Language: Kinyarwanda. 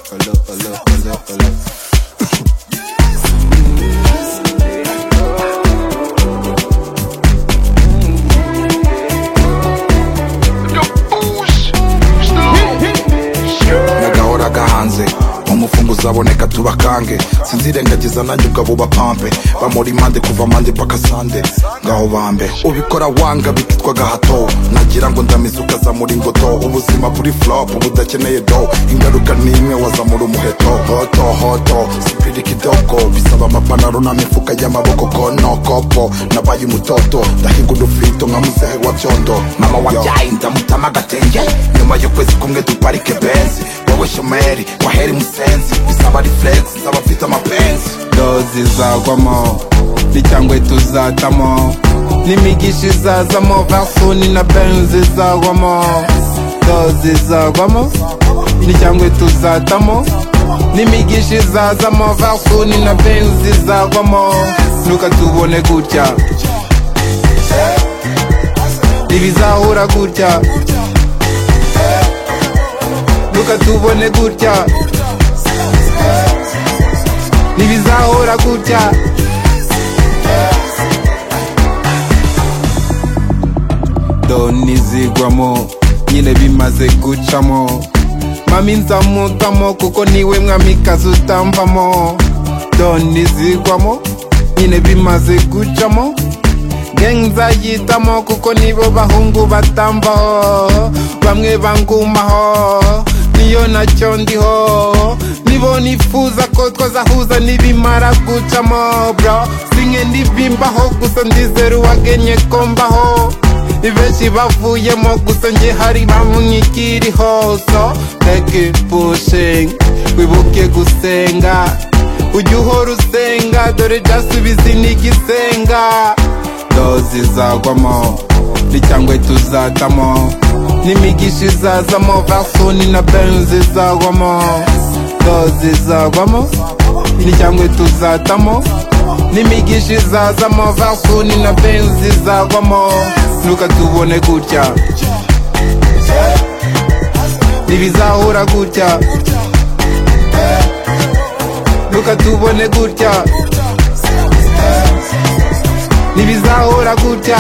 hola, hola, hola, hola. nyagahora gahanze umufunguzi aboneka tubakange sinzirengagiza nanjye ubwo abo pampe bamura impande kuva mande paka sande ngaho bambe ubikora wanga bikitwa gahato nagira ngo ndamize ukazamura ingoto ubuzima buri flop budakeneye do ingaruka ni imwe wazamura umuheto hoto hoto sipiri kidogo bisaba amapanaro n'amifuka y'amaboko kono kopo nabaye umutoto ndahiga udufito nka muzehe wa byondo mama wabyaye ndamutama agatenge nyuma y'ukwezi kumwe duparike benzi wowe shomeri waheri musenzi bisaba reflex nsaba mfite amapenzi dozi zagwamo n'icyangwe tuzatamo n'imigisha izazamo versoni na benzi zagwamo dozi zagwamo n'icyangwe tuzatamo n'imigisha izazamo versoni na benzi zagwamo nuka tubone gutya ibizahura gutya nuka tubone gutya ntibizahora gutya doni zigwamo nyine bimaze gucamo mami nzamutamo kuko niwe mwamikazi utamvamo doni zigwamo nyine bimaze gucamo geng nzayitamo kuko nibo bahungu batamvaho bamwe bangumaho niyo nacyo ndiho nibo nifuza ko twazahuza nibimara gucamo bro singe ndibimbaho gusa ndizera uwagenye ko mbaho benshi bavuyemo gusa njye hari bamwe ikiriho so take it pushing wibuke gusenga ujya uhora usenga dore jasubizi n'igisenga dozi zagwamo n'icyangwe tuzatamo n'imigisha izazamo versoni na benzi zagwamo dozi zagwamo n'icyangwe tuzatamo n'imigisha izazamo versoni na benzi zagwamo nuka tubone gutya ntibizahura gutya nuka tubone gutya ntibizahura gutya